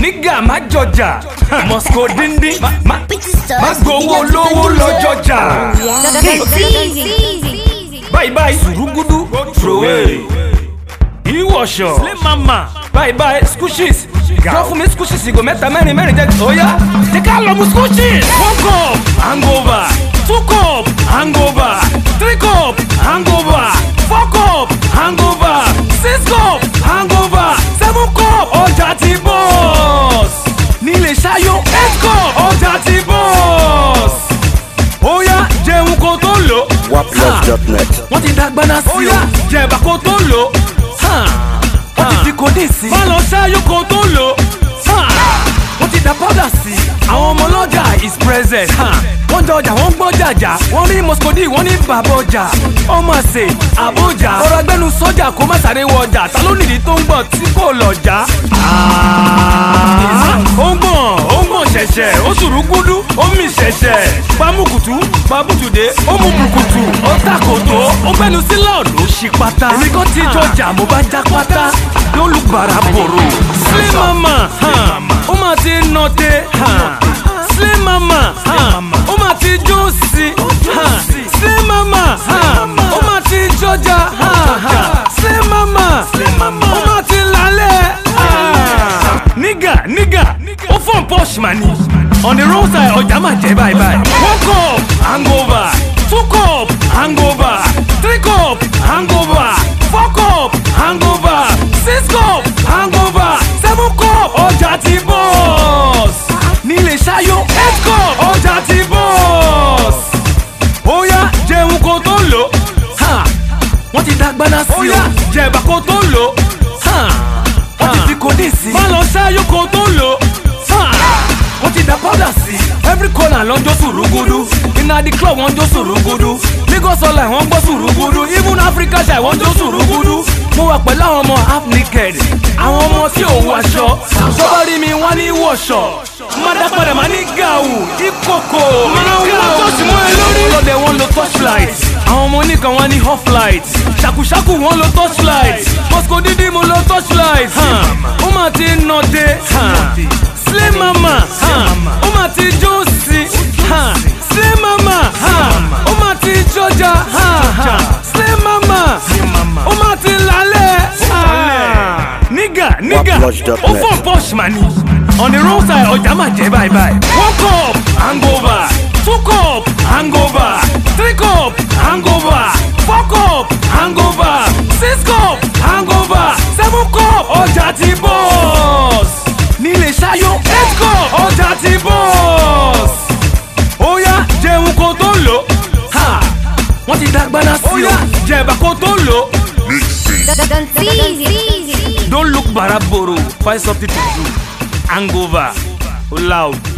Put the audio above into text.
nígà má jọjà mosco díndín má- má má gbowó lówó lọ́jọ́jà. báyìí báyìí sùrùgùdù throway ìwọ̀ṣọ̀ slim mama báyìí báyìí squishes jọ fún mi squishes ìgò mẹ́ta mẹ́rin mẹ́rin jẹ́ oya jẹ́ ká lọ mu squishes. one cup hangover two cup hangover three cup hangover four cup hangover six cup hangover seven cup ọjà ti bọ́ọ̀s nílé ṣayọ eight cup ọjà ti bọ́ọ̀s oya jẹun kó tó lò. Waplove.net. wọ́n ti dàgbàna sí o. oya jẹ̀bà kó tó lò. wọ́n ti fi kòdì sí. má lọ ṣáájú kó tó lò. wọ́n ti da powder sí. àwọn ọmọ ọlọ́jà is present. wọ́n jọ ọjà wọ́n gbọ́ jàjà. wọ́n rí moscodi wọ́n ní bàbá ọjà. ọmọ àṣẹ àbójà. ọ̀rọ̀ agbẹ́nu sọ́jà kó má sáré wọ ọjà. ta ló nìdí tó ń gbọ̀n tí kò lọ́jà. ó ń gbọ̀n ó ń gbọ̀n ṣẹ̀ṣẹ̀ ó sùrù gúdú ó mì ṣẹ̀ṣẹ̀. pamùkùtù pabùtùdé ó mú bùkùtù ó tàkòtò ó gbẹnu sí lọ́ọ̀dù ó ṣí pátá. èmi kan ti jọjà mo bá já pátá lólùbàrà bòrò. slim mama hàn, ó máa ti nọ̀tẹ̀ hàn. slim mama hàn, ó máa ti jó sí hàn. slim mama hàn, ó máa ti jọjà hàn. slim mama ó máa ti lálẹ́. hàn. nígà nígà ó fọ́n pọ́ṣ màní on the road side ọjà máa jẹ́ báyìí báyìí. one cup hangover two cup hangover three cup hangover four cup hangover six cup hangover seven cup ọjà ti bọ́ọ̀s. nílé ṣayọ eight cup ọjà ti bọ́ọ̀s. óyá jẹun kó tó lò. Ha! wọ́n ti dàgbàna sí o. óyá jẹ̀bà kó tó lò. Ha! wọ́n ti fi kòdì sí. má lọ ṣáájú kó tó lò. Ha! wọ́n ti da powder sí. every corner ló ń jó sùrùgùdù. iná di club wọ́n ń jó sùrùgùdù. lagos ọ̀la wọ́n ń gbọ́ sùrùgùdù. even africa ṣe wọ́n ń jó sùrùgùdù. mo wà pẹ̀lú àwọn ọmọ half naked. àwọn ọmọ tí ò wọṣọ. sọ́ba rí mi wọ́n ní wọ̀ṣọ̀. mádàpadà máa ní gàù ìkòkò. máa ń wọ́n tó sì mọ́ ẹ lórí. ọlọ́dẹ wọn lo torchlight. àwọn ọmọ oníkan wọn ní off light. ṣàkúṣàkù wọn lo torchlight. moscow dídí mo lo torchlight. ó máa ti nọ dé. slim mama ó máa ti jó sí. slim mama ó máa ti jọjà. slim mama ó máa ti lálẹ́. nígà nígà Waplove.net. ó fọ́n pọ́ṣ màní. on the road side ọjà máa jẹ́ báyìí báyìí. one cup hangover two cup hangover three cup hangover four cup hangover six cup hangover seven cup ọjà ti bọ́ọ̀s. nílé ṣayọ eight cup ọjà ti bọ́ọ̀s. óyá jẹun kó tó lò. Ha! wọ́n ti dàgbàna sí o. óyá jẹ̀bà kó tó lò. Don't tease. Don't look baraboro. Find something to do. Hangover. Oh, loud.